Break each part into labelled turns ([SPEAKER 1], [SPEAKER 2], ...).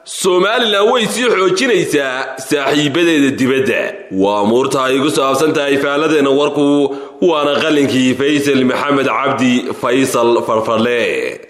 [SPEAKER 1] somalilan way sii xoojinaysaa saaxiibadeeda dibadda waa amuurta ay ku saabsan tahay faaladeenna warku waana qalinkii faysal maxamed cabdi faysal farfarle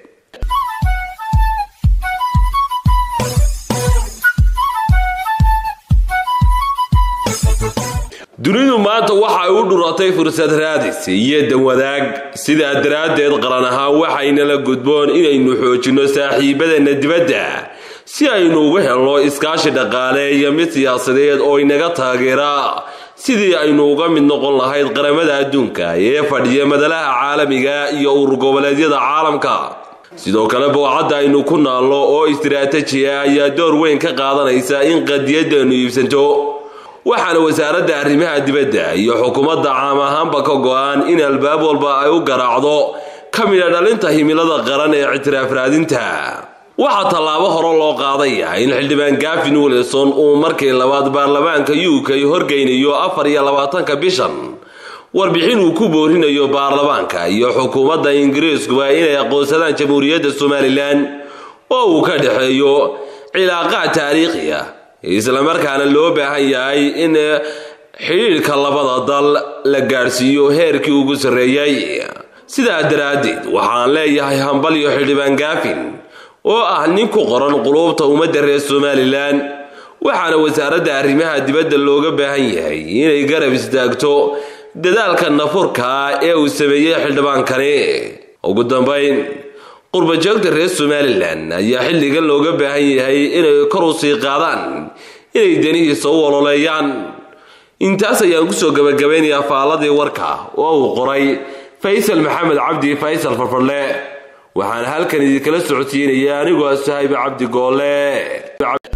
[SPEAKER 1] dunidu maanta waxa ay u dhuratay fursad raadis iyo danwadaag sidaa daraaddeed qaran ahaan waxayna la gudboon inaynu xoojinno saaxiibadeenna dibadda si aynu uga helno iskaashi dhaqaale iyo mid siyaasadeed oo inaga taageera sidii aynu uga mid noqon lahayd qaramada adduunka ee fadhiya madalaha caalamiga iyo urur goboleedyada caalamka sidoo kale boocadda aynu ku naalno oo istiraatajiya ayaa door weyn ka qaadanaysa in qadiyadeennu iibsanto waxaana wasaaradda arrimaha dibadda iyo xukuumadda caam ahaanba ka go-an in albaab walba ay u garaacdo ka mida dhalinta himilada qaran ee ictiraaf raadinta waxaa tallaabo hore loo qaadaya in xildhibaan gafin wilson uu markii labaad baarlamaanka u k horgeynayo afar iyo labaatanka bishan warbixin uu ku boorinayo baarlamaanka iyo xukuumadda ingiriiskuba inay aqoonsadaan jamhuuriyadda somalilan oo uu ka dhexeeyo cilaaqaad taariikhi ah islamarkaana loo baahan yahay in xidhiidhka labada dal la gaadhsiiyo heerkii ugu sarreeyey sidaa daraaddeed waxaan leeyahay hambal iyo xildhibaan gaafin oo ah nin ku qoran quluubta ummadda reer somalilan waxaana wasaaradda arrimaha dibadda looga baahan yahay inay garab istaagto dadaalka nafurka ee uu sameeyey xildhibaankani ugu dambayn qurbajoogta reer somalilan ayaa xilligan looga baahan yahay inay kor u sii qaadaan inay danihiisa u ololeeyaan intaas ayaan kusoo gabagabaynayaa faaladii warka oo uu qoray faysal maxamed cabdi faysal farfadle waxaana halkan idinkala socodsiinaya anigoo sahaybe cabdi goole